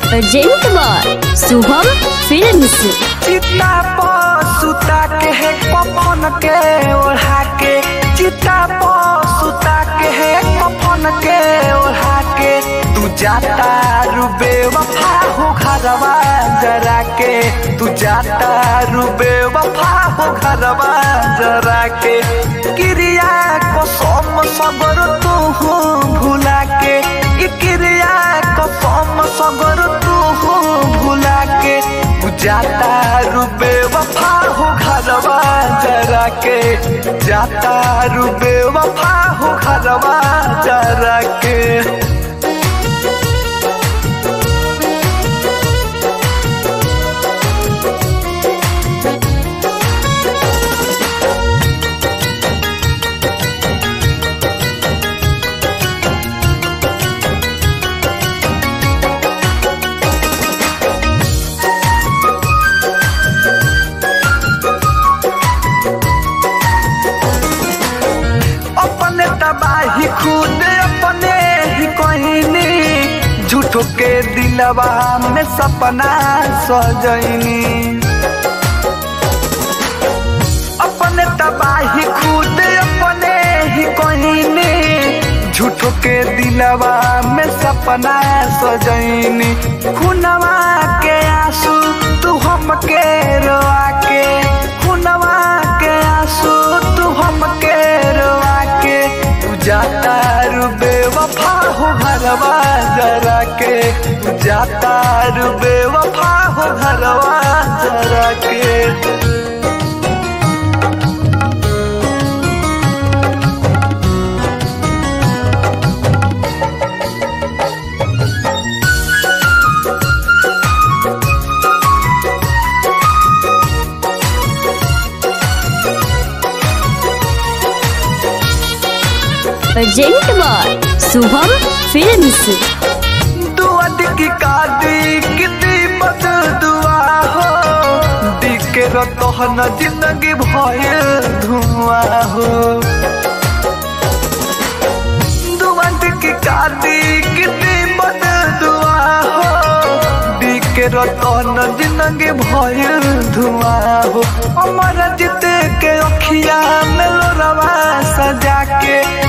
urgent बार Shubham films चिता पर सुता के है कफन के ओढ़ा के चिता पर सुता के है कफन के ओढ़ा के तू जाता रुबे वफा हो घरवा जरा के तू जाता रुबे वफा हो घरवा जरा के क्रिया को सोम सबर तू हो भुला के ई क्रिया को सोम सबर तू हो भुला के तू जाता रुबे वफा हो घरवा जरा के जाता रुबे वफा हो घरवा जरा के अपने तबाही खुद अपने ही कहनी झूठो के दिलवा में सपना सजनी अपने तबाही खुद अपने ही कहनी झूठो के दिलवा में सपना सजनी खुनवा के आंसू तू हमके रोआ के खुनवा के आंसू तू हमके रोआ के तू जाता रुबे वफा हो घरवा जरा के तू जाता रुबे वफा हो घरवा जरा के अर्जेंट बार शुभम फिल्म्स दुआद की कादी कितनी बद दुआ हो दिखे रतहन जिंदगी भय धुआं हो दुआद की कादी कितनी बद दुआ हो दिखे रतहन जिंदगी भय धुआं हो अमर जित के अखिया में लोरवा सजा के